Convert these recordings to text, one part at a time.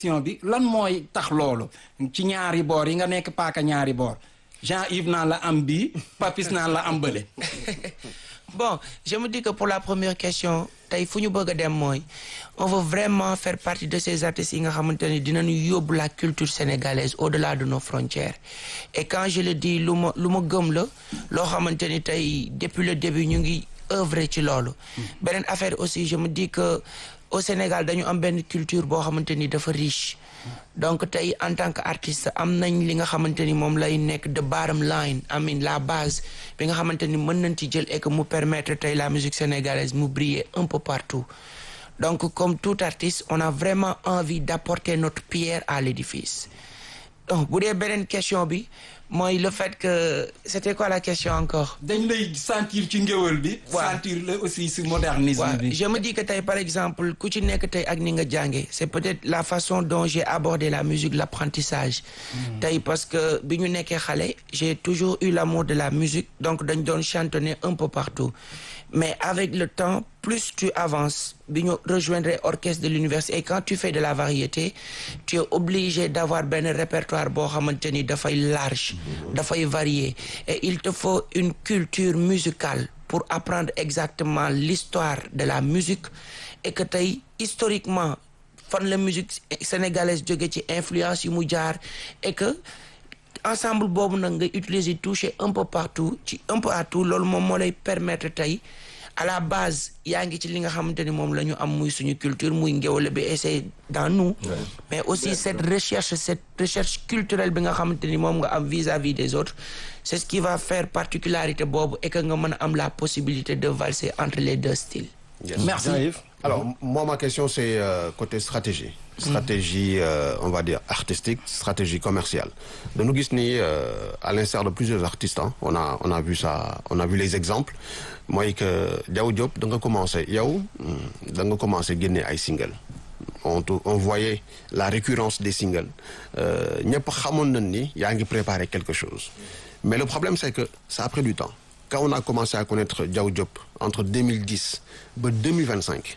question bi lan mooy tax loolu ci ñaari boor yi nga nekk paaka ñaari boor Jean-Yves naan la am bii Papis naan la am bële bon je me dis que pour la première question tey fu ñu bëgg a dem mooy on veut vraiment faire partie de ces artistes yi nga xamante ni dinañu yóbbu la culture sénégalaise au-delà de nos frontières et quand je le dis lu ma lu ma gëm la loo xamante ni tey depuis le début ñu ngi œuvrer ci loolu beneen affaire aussi je me dis que au Sénégal dañu am benn culture boo xamante ni dafa riche donc tey en tant que artiste am nañ li nga xamante ni moom lay nekk the bottom line I mean la base bi nga xamante ni mën nañ ci jël et que mu permettre tey la musique sénégalaise mu briller un peu partout donc comme tout artiste on a vraiment envie d'apporter notre pierre à l'édifice donc bu dee beneen question bi mooy le fait que c'était quoi la question encore dañ lay sentir ci ngéwël bi waaw sentir la aussi si modernisme waaw bi je me dis que tey par exemple ku ci nekk tey ak ni nga jànge c'est peut-être la façon dont j'ai abordé la musique l'apprentissage tey parce que bi ñu nekkee xale j'ai toujours eu l'amour de la musique donc dañ doon chantonner un peu partout mais avec le temps plus tu avances bi ñu rejoindre orchestre de l'université et quand tu fais de la variété tu es obligé d'avoir benn répertoire boo xamante ni dafay large dafay varié et il te faut une culture musicale pour apprendre exactement l'histoire de la musique et que tey historiquement fan la musique sénégalaise jóge ci influence yu mu jaar et que ensemble boobu nag nga utiliser toucher un peu partout ci un peu à tout loolu moom moo lay permettre tey à la base yaa ngi ci li nga xamante ni moom la ñu am muy suñu culture muy ngéwale bi et c'est dans nous mais aussi cette recherche cette recherche culturelle bi nga xamante ni moom nga am vis-à-vis des autres c'est ce qui va faire particularité boobu et que nga mën a am la possibilité de valser entre les deux styles Yes. Merci. Jean-Yves Alors, moi, ma question, c'est euh, côté stratégie. Stratégie, euh, on va dire, artistique, stratégie commerciale. De nous Gisni, euh, à l'instar de plusieurs artistes, hein, on, a, on a vu ça, on a vu les exemples. Moi, que Diao Diop, donc commencé, Yao, donc commencé gagner un single. On, tou- on voyait la récurrence des singles. Euh, ñëpp xamoon nañ ni yaa ngi préparer quelque chose. Mais le problème, c'est que ça a pris du temps. Quand on a commencé à connaître Diao Diop, entre 2010 et 2025,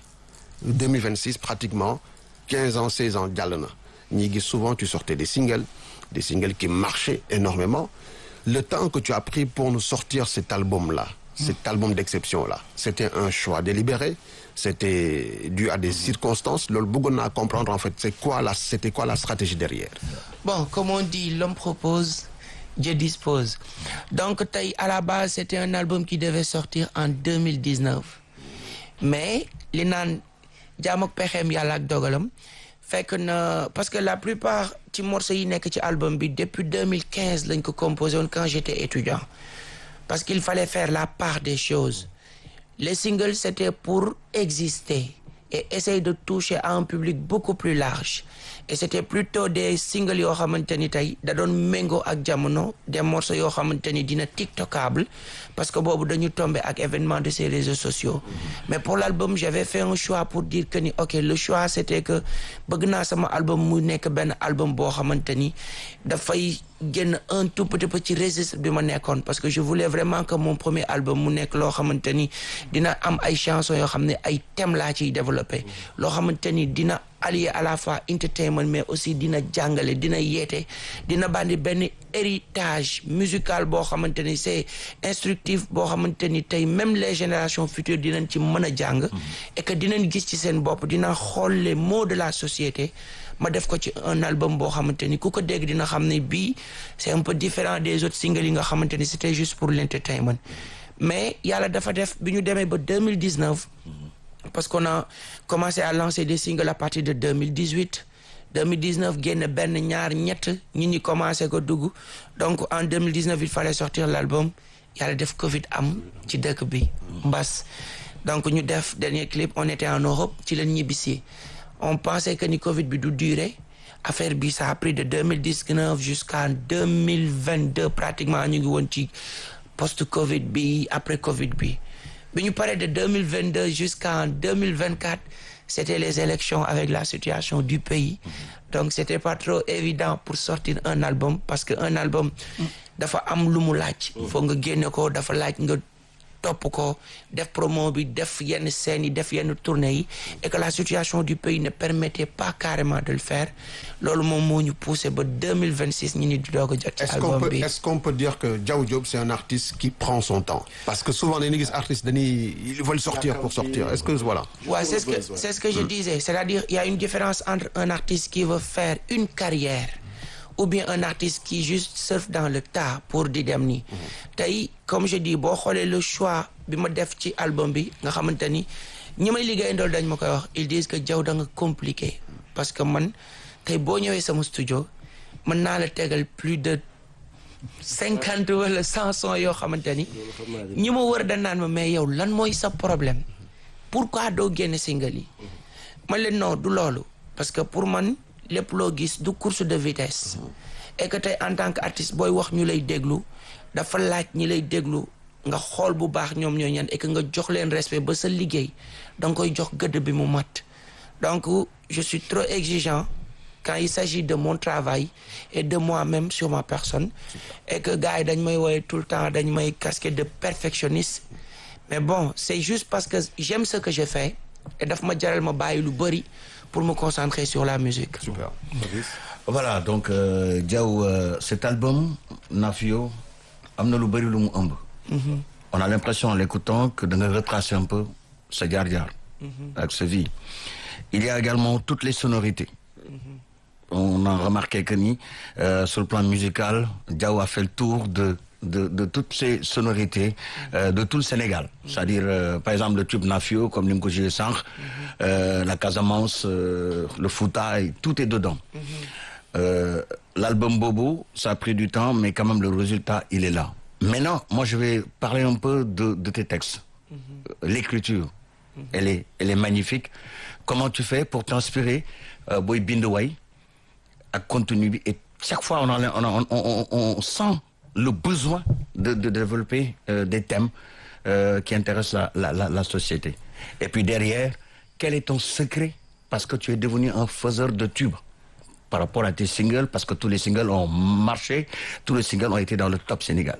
2026 pratiquement, 15 ans, 16 ans, jàll na. ñi gis souvent tu sortais des singles, des singles qui marchaient énormément. Le temps que tu as pris pour nous sortir cet album-là, cet album d'exception-là, c'était un choix délibéré, c'était dû à des circonstances. Loolu bëggoon naa comprendre en fait, c'est quoi la, c'était quoi la stratégie derrière. Bon, comme on dit, l'homme propose, Dieu dispose. Donc, tey, à la base, c'était un album qui devait sortir en 2019. Mais, li naan jaam ak pexeem yàlla ak dogalam fekk na parce que la plupart ci morceaux yi nekk ci album bi depuis 2015 lañ ko composé woon quand j'étais étudiant parce qu'il fallait faire la part des choses les singles c'était pour exister et essayer de toucher à un public beaucoup plus large et c'était plutôt des singles yoo xamante ni tey da doon méngoo ak jamono des morceaux yoo xamante ni dina tiktokable parce que boobu dañu tombé ak événement de ces réseaux sociaux mais pour l'album j'avais fait un choix pour dire que ni ok le choix c'était que bëgg naa sama album mu nekk benn album boo xamante ni dafay génn un tout petit peu ci registre bi ma nekkoon parce que je voulais vraiment que mon premier album mu nekk loo xamante ni dina am ay chansons yoo xam ne ay thèmes laa ciy développé loo xamante ni dina allier à la fois entertainment mais aussi dina jàngale dina yeete dina bandi benn héritage musical boo xamante ni c'est instructif boo xamante ni tey même les générations futures dinañ ci mën a jàng et que dinañ gis ci seen bopp dina xool les maux de la société ma def ko ci un album boo xamante ni ku ko dégg dina xam ne bii c'est un peu différent des autres singles yi nga xamante ni c'était juste pour l'entertainment mais yàlla dafa def bi ñu demee ba 2019 parce qu'on a commencé à lancer des singles à partir de 2018 2019 génn benn ñaar ñett ñi ñi commencé ko dugg donc en 2019 il fallait sortir l'album yàlla def Covid am ci dëkk bi mbas donc ñu def dernier clip on était en Europe ci leen ñibbisi on pensait que ni Covid bi du durer affaire bi ça a pris de 2019 jusqu'en 2022 pratiquement ñu ngi woon ci post Covid bi après Covid bi bi ñu paree de 2022 jusqu'en 2024 c'était les élections avec la situation du pays donc c'était pas trop évident pour sortir un album parce que un album dafa am lu mu laaj faut nga génne ko dafa laaj nga topp ko def promo bi def yenn scènes yi def yenn tournées yi et que la situation du pays ne permettait pas carrément de le faire loolu moom moo ñu poussé ba 2026 ñu ni di doog a jot ci Est-ce qu'on album peut bi est-ce qu'on peut dire que Diaw Diop c'est un artiste qui prend son temps parce que souvent dañuy gis artistes dañuy ils veulent sortir pour sortir est-ce que voilà. Ouais, c'est ce que c'est ce que je disais c'est-à-dire il y a une différence entre un artiste qui veut faire une carrière ou bien un artiste qui juste surfe dans le tas pour di dem nii tey comme je dis boo xoolee le choix bi ma def ci album bi nga xamante ni ñi may liggéey ndool dañ ma koy wax ils disent que jaw da nga compliqué parce que man tey boo ñëwee sama studio mën naa la tegal plus de cinquante wala cent sons yoo xamante ni ñi ma wër da naan ma mais yow lan mooy sa problème pourquoi doo génne single yi man leen non du loolu parce que pour man lépp loo gis du course de vitesse et que tey en tant que artiste booy wax ñu lay déglu dafa laaj ñi lay déglu nga xool bu baax ñoom ñoo ñan et que nga jox leen respect ba sa liggéey da nga koy jox gëdd bi mu mat donc je suis trop exigeant quand il s'agit de mon travail et de moi-même sur ma personne et que gars yi dañ may woowee tout le temps dañ may casquette de perfectionniste mais bon c'est juste parce que j'aime ce que je fais et daf ma jaral ma bàyyi lu bëri pour me concentrer sur la musique Super. voilà donc euh, Diaw euh, cet album Nafio am na lu bëri lu mu ëmb. on a l'impression en l'écoutant que da nga retracer un peu sa jaar-jaar. ak sa vie. il y a également toutes les sonorités. on a remarqué que ni euh, sur le plan musical Diaw a fait le tour de de de toutes ces sonorités euh, de tout le Sénégal c'est-à-dire euh, par exemple le tube Nafio comme ni nga ko joué sànq euh, la Casamance euh, le Fouta et tout est dedans Euh, l'album Bobo ça a pris du temps mais quand même le résultat il est là maintenant moi je vais parler un peu de de tes textes l'écriture elle est elle est magnifique comment tu fais pour t'inspirer euh, booy bind way ak contenu bi et chaque fois on, a, on, a, on, on, on sent le besoin de, de développer euh, des thèmes euh, qui intéressent la, la, la, la société. Et puis derrière, quel est ton secret Parce que tu es devenu un faiseur de tubes par rapport à tes singles, parce que tous les singles ont marché, tous les singles ont été dans le top Sénégal.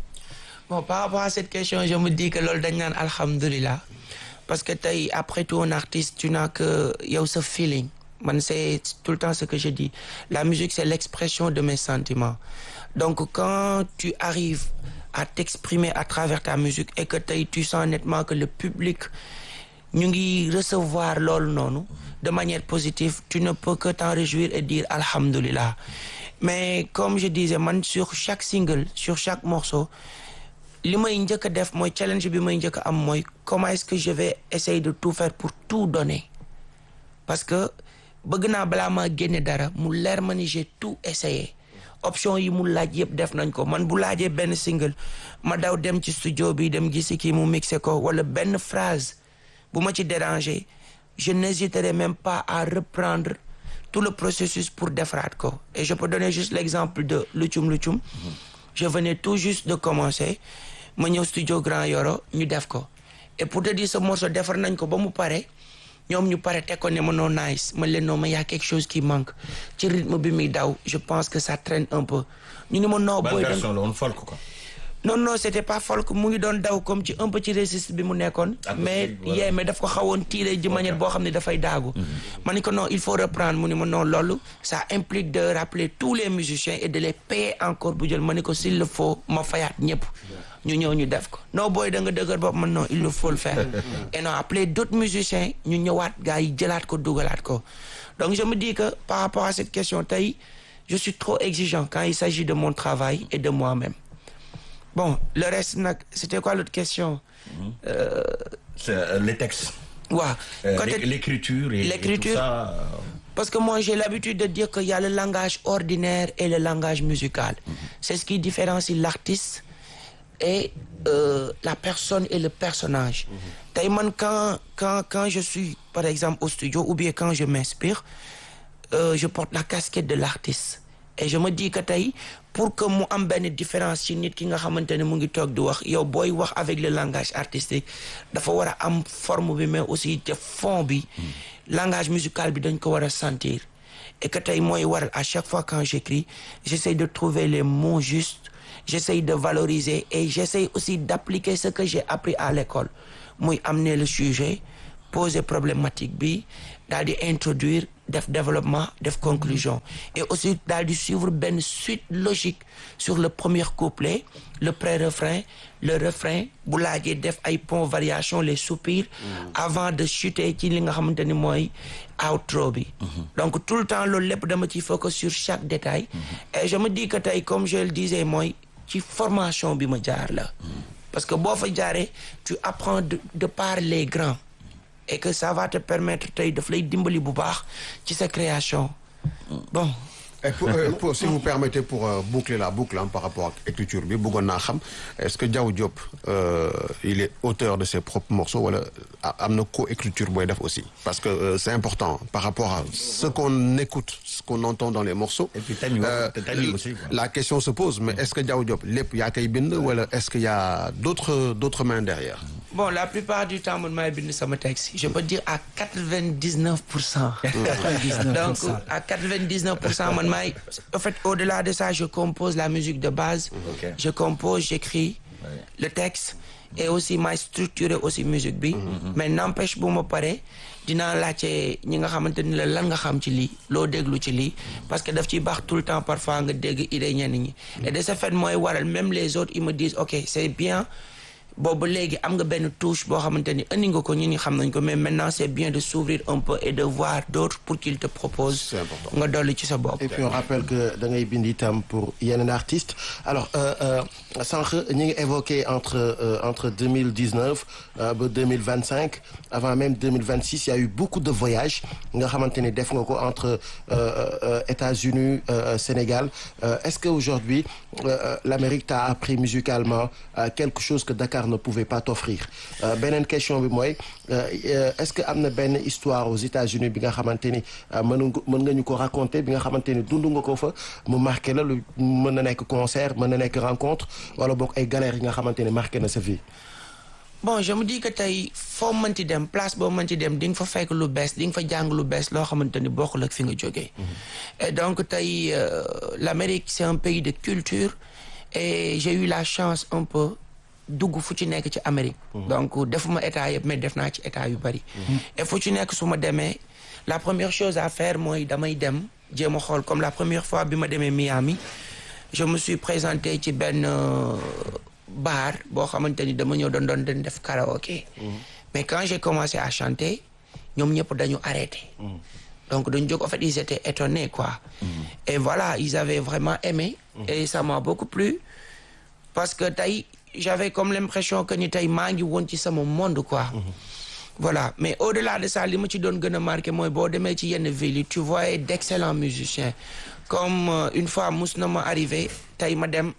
bon par rapport à cette question je me dis que loolu dañ naan alhamdulilah parce que tey après tout un artiste tu n'as que yow sa feeling man c'est tout le temps ce que je dis la musique c'est l'expression de mes sentiments donc quand tu arrives à t'exprimer à travers ta musique et que tey tu sens nettement que le public ñu ngi recevoir loolu noonu de manière positive tu ne peux que t'en réjouir et dire alhamdulillah mais comme je disais man sur chaque single sur chaque morceau li may njëkk a def mooy challenge bi may njëkk a am mooy comment est-ce que je vais essayer de tout faire pour tout donner parce que bëgg naa balaa maa génne dara mu leer ma ni j'ai tout essayé option yi mu laaj yëpp def nañ ko man bu laajee benn single ma daw dem ci studio bi dem gisi kii mu mixé ko wala benn phrase bu ma ci déranger je n'hésiterai même pas à reprendre tout le processus pour defaraat ko et je peux donner juste l'exemple de Luchum Luchum je venais tout juste de commencer ma ñëw studio Grand Yoro ñu def ko et pour te dire ce morceau defar nañ ko ba mu pare ñoom ñu pare teg ko ne ma non nice man leen non ma y a quelque chose qui manque ci rythme bi muy daw je pense que ça traîne un peu ñu ni ma non booy da la woon folk quoi. non non c'était pas folk mu ngi doon daw comme ci un peu ci registre bi mu nekkoon Ah, mais ok, voilà. yee mais daf ko xawoon tiré de manière boo xam ne dafay daagu ma ni ko non il faut reprendre mu ni ma non loolu ça implique de rappeler tous les musiciens et de les payer encore bu jël ma ni ko s'il le faut ma fayaat ñëpp ñu ñëw ñu def ko non booy da nga dëgër bopp man non il le faut le faire et non appeler d'autres musiciens ñu ñëwaat gars yi jëlaat ko dugalaat ko donc je me dis que par rapport à cette question tey je suis trop exigeant quand il s'agit de mon travail et de moi-même Bon, le reste, nag, c'était quoi l'autre question C'est euh, les textes. Ouais. Euh, Côté- l'é- L'écriture et, et L'écriture. tout ça. euh, Parce que moi, j'ai l'habitude de dire qu'il y a le langage ordinaire et le langage musical. C'est ce qui différencie l'artiste et euh, la personne et le personnage. Tey man, quand, quand, quand je suis, par exemple, au studio ou bien quand je m'inspire, euh, je porte la casquette de l'artiste. Et je me dis que tey pour que mu am benn différence ci nit ki nga xamante ne mu ngi toog di wax yow booy wax avec le langage artistique dafa war a am forme bi mais aussi te fond bi langage musical bi dañ ko war a sentir et que tey mooy waral à chaque fois quand j'écris j'essaie de trouver les mots justes j'essaye de valoriser et j'essaye aussi d'appliquer ce que j'ai appris à l'école muy amener le sujet poser problématique bi daal di introduire def développement def conclusion et aussi daal di suivre benn suite logique sur le premier couplet le pré-refrain le refrain bu laajee def ay pont variation les soupirs avant de chuter ci li nga xamante ni mooy outro bi donc tout le temps loolu lépp dama ciy focus sur chaque détail et je me dis que tey comme je le disais mooy ci formation bi ma jaar la parce que boo fa jaaree tu apprends de, de par les grands et que ça va te permettre tey daf lay dimbali bu baax ci sa création bon Et pour, euh, pour- si vous permettez pour euh, boucler la boucle hein, par rapport à l'écriture bi bëggoon naa xam est-ce que Diaw Diop euh, il est auteur de ses propres morceaux wala a- am na co-écriture booy def aussi parce que euh, c'est important par rapport à ce qu'on écoute ce qu'on entend dans les morceaux Et puis thème yi wax- te thème yi aussi, quoi. la question se pose mais est-ce que Diaw Diop lépp yaa koy bind wala est-ce qu'il y a d'autres d'autres mains derrière bon la plupart du temps man maay bind sama texte je peux dire à quatre-vingt-dix-neuf pour cent donc à quatre-vingt-dix-neuf pour cent man maay en fait au-delà de ça je compose la musique de base Ok. je compose j'écris le texte et aussi maay structurer aussi musique bi mais n'empêche bu ma paree dinaa laajte ñi nga xamante ni la lan nga xam ci lii loo déglu ci lii parce que daf ciy baax tout le temps parfois nga dégg idée ñenn ñi et de ce fait mooy waral même les autres ils me disent ok c'est bien boobu léegi am nga benn touche boo xamante ni indi nga ko ñi ñi xam nañ ko mais maintenant c'est bien de s'ouvrir un peu et de voir d'autres pour qu'ils te proposent C'est important. nga dolli ci sa bopp Et puis on rappelle que da ngay bind itam pour yeneen artistes alors euh, euh, sànq ñu ngi évoqué entre euh, entre 2019 euh, ba 2025 avant même 2026 il y a eu beaucoup de voyages nga xamante ni def nga ko entre euh, euh, États-Unis euh, Sénégal Euh, est-ce que aujourd'hui euh, euh, l'Amérique t'a appris musicalement euh, quelque chose que Dakar ne pouvait pas t'offrir Euh, beneen question bi mooy euh, euh, est-ce que am na benn histoire aux États-Unis bi nga xamante ni euh, mën nga mën nga ñu ko raconter bi nga xamante ni dund nga ko fa mu marqué la lu mën na nekk concert mën na nekk rencontre wala boog ay galères yi nga xamante ni marqué na sa vie. bon je me dis que tey foo mënti dem place boo mënti dem di nga fa fekk lu bees di nga fa jàng lu bees loo xamante ni bokkul ak fi nga jógee et donc tey euh, l'Amérique c'est un pays de culture et j'ai eu la chance un peu dugg fu ci nekk ci Amérique donc defuma état yëpp mais def naa ci état yu bari et fu ci nekk su ma demee la première chose à faire mooy damay dem jéem a xool comme la première fois bi ma demee Miami je me suis présenté ci benn euh, bar boo xamante ni dama ñëw doon doon doon def karaoké mais quand j'ai commencé à chanter ñoom ñëpp dañu arrêté donc dañu jóg en fait ils étaient étonnés quoi et voilà ils avaient vraiment aimé et ça m'a beaucoup plu parce que tey j'avais comme l'impression que ni tey maa ngi woon ci sama monde quoi voilà mais au-delà de ça li ma ci doon gën a marqué mooy boo demee ci yenn villes yi tu vois d'excellents musiciens comme euh, une fois mus na ma arrivé tey ma dem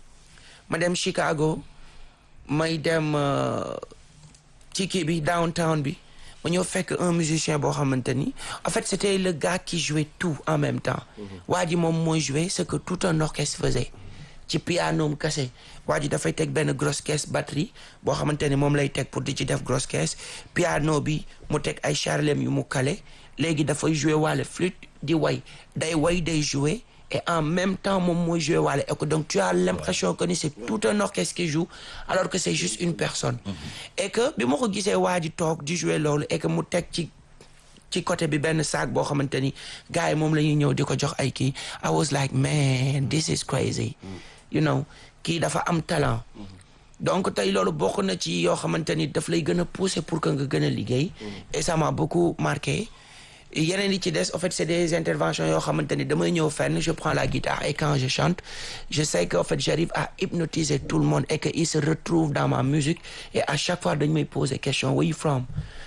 ma dem Chicago may dem euh, ci kii bi downtown bi ma ñëw fekk un musicien boo xamante ni en fait c'était le gars qui jouait tout en même temps waa ji moom mooy jouer ce que tout un orchestre faisait ci piano kese waa ji dafay teg benn grosse caisse batterie boo xamante ni moom lay teg pour di ci def grosse caisse piano bi mu teg ay charlem yu mu kale léegi dafay jouer waale flûte di way day way day jouer et en même temps moom mooy jouer waale et que donc tu as l'impression que ni c'est tout un orchestre qui joue alors que c'est juste une personne et que bi ma ko gisee waa ji toog di jouer loolu et que mu teg ci ci côté bi benn sac boo xamante ni gars yi moom la ñuy ñëw di ko jox ay kii I was like man this is crazy you know kii dafa am talent donc tey loolu bokk na ci yoo xamante ni daf lay gën a pousser pour que nga gën a liggéey et ça m'a beaucoup marqué yeneen yi ci des en fait c'est des interventions yoo xamante ni damay ñëw fenn je prends la guitare et quand je chante je sais que en fait j'arrive à hypnotiser tout le monde et que ils se retrouvent dans ma musique et à chaque fois dañ may poser question where you from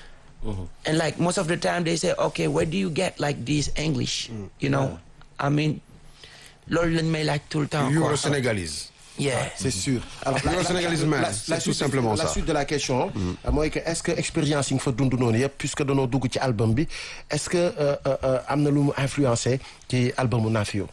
and like most of the time they say okay where do you get like this English you know I mean loolu lañ may laaj tout le temps quoi Euro-sénégalise. yeah c'est sûr alors Le sénégalisme, c'est tout suite- simplement la ça. suite de la question mooy que est-ce que expérience yi nga fa dund noonu yëpp puisque danoo dugg ci album bi est-ce que euh, euh, euh, am na lu mu influencé ci albumu Nafio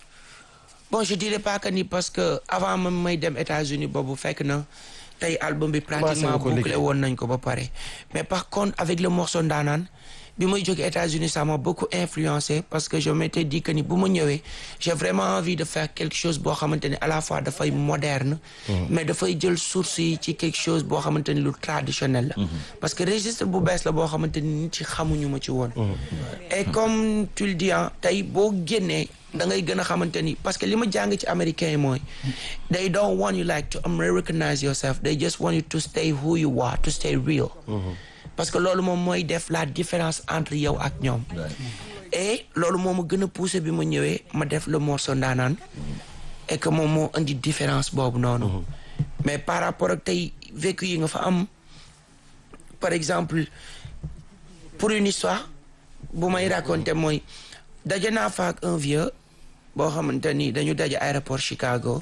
bon je dirais pas que ni parce que avant même may dem États-Unis boobu fekk na tey album bi Commencé pratiquement nga ko bouclé liggéey. woon nañ ko ba pare mais par contre avec le morceau Ndaanaan bi may jóge États-Unis ça m'a beaucoup influencé parce que je m'étais dit que ni bu ma ñëwee j'ai vraiment envie de faire quelque chose boo xamante ni à la fois dafay moderne mais dafay jël source yi ci quelque chose boo xamante ni lu traditionnel la parce que registre bu bees la boo xamante ni nit ci xamuñu ma ci woon et comme tu le dis ah tey boo génnee da ngay gën a xamante ni parce que li ma jàng ci américain yi mooy they don't want you like to americanize yourself they just want you to stay who you are to stay real parce que loolu moom mooy def la différence entre yow ak ñoom et loolu moo ma gën a poussé bi ma ñëwee ma def le morceau ndaanaan et que moom moo indi différence boobu noonu mais par rapport ak tey vécu yi nga fa am par exemple pour une histoire bu may raconter mooy daje naa fa ak un vieux boo xamante ni dañu daje aéroport Chicago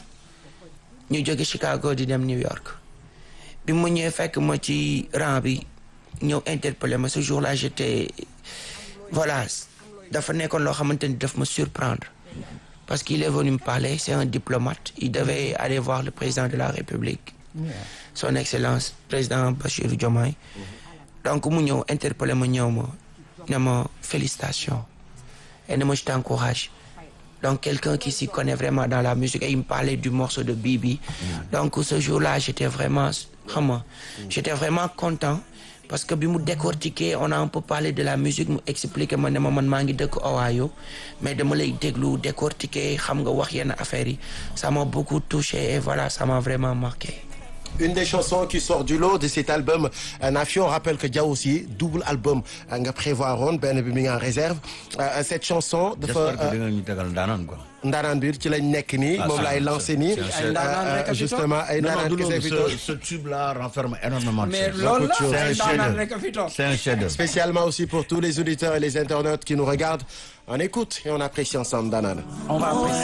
ñu jóge Chicago di dem New York bi mu ñëwee fekk ma ci rang bi ñëw interpellé ma ce jour-là j'étais voilà dafa nekkoon loo xamante ni daf ma surprendre parce qu'il est venu me parler c'est un diplomate il devait aller voir le président de la République son excellence président Bassirou Diomaye donc mu ñëw interpellé ma ñëw ma ne ma félicitations et ne ma je t'encourage donc quelqu'un qui s'y connaît vraiment dans la musique et il me parlait du morceau de Bibi donc ce jour-là j'étais vraiment xam nga j'étais vraiment content parce que bi mu décortiquer on a un peu parlé de la musique mu expliquer ma ne ma man maa ngi dëkk Ohio mais dama lay déglu décortiquer xam nga wax yenn affaires yi ça m'a beaucoup touché et voilà ça m'a vraiment marqué Une des chansons qui sort du lot de cet album Nafio on rappelle que Dia aussi double album nga prévoir woon benn bi mi ngi en réserve cette chanson j'espère dafa que dina ñu tegal ndaanaan quoi. ndaanaan biir ci lañ nekk nii Ah, moom ça, laay c'est- lancé nii c'est un chef. ndaanaan rek a fi toog. justement ay non non ndaanaan du kese loolu fi ce toog ce tube là renferme énormément de mais choses. loolu la chose. C'est un ay ndaanaan chef-d'œuvre. rek a fi toog C'est un chef-d'œuvre. spécialement aussi pour tous les auditeurs et les internautes qui nous regardent on écoute et on apprécie ensemble ndaanaan on va apprécier